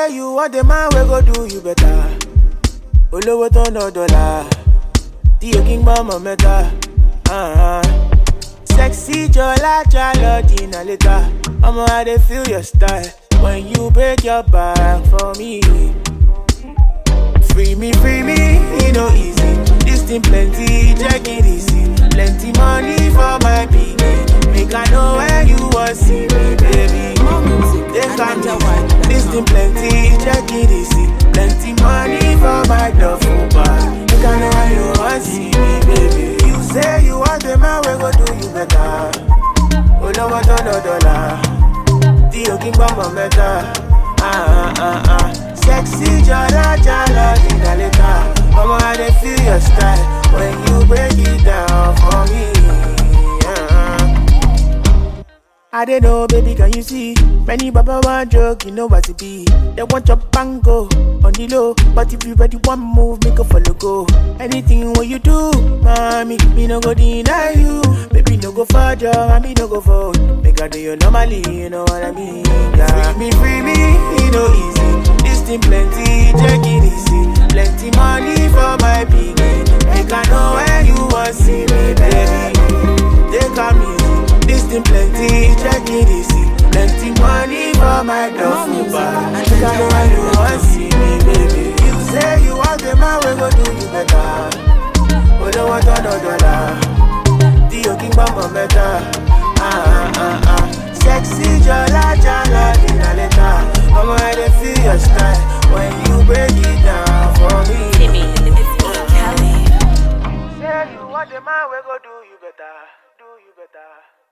say you want the man we go do you better. Olówó tó ná dọ́là, tí o kí ń gbọ́ mọ̀ mẹ́ta. Uh-huh. Sexy Jola Jalo Dina later. I'ma I dey feel your style when you break your back for me. Free me, free me, you know easy. This thing plenty, check it easy. Plenty money for my piggy. Make I know where you want see me, baby. More music They at can NigerWide.com. This thing plenty, check it easy. Plenty money for my duffel bag. Make I know where you want see me, baby. You say you want the man, we go do you better. Olówó tó ná dọ́là, tí o kí ń gbọ́ mọ̀ mẹ́ta. Ah, ah, ah, ah. Sexy jala jala dina later. Ọmọ I dey feel your style when you break it down for me. Ah. I don't know, baby, can you see? Many baba want joke, you know what it be. They want your bango on the low, but if you ready one move, make a follow go. Anything what you do, mommy, me no go deny you. Baby, no go further, and me no go forward. Make I do you normally, you know what I mean? Yeah. Free me, free me, you know easy. This thing plenty, check it easy. Plenty money for my piggy. Make I know where you want see me, baby. Take am easy. This thing plenty, check it easy. Plenty money for my duffel bag. Make I know where you want see me, baby. You say you want the man, we go do you better. Olówó tó ná dọ́là, tí o kí ń gbọ́ mọ̀ mẹ́ta. Ah, ah, ah, ah. Sexy jọlá jálá dínà lẹ́ta. Ọmọ ẹ̀ dey feel your style when you break it down for me. Timmy, it's E. Kelly. Say you want the man, we go do you better, do you better.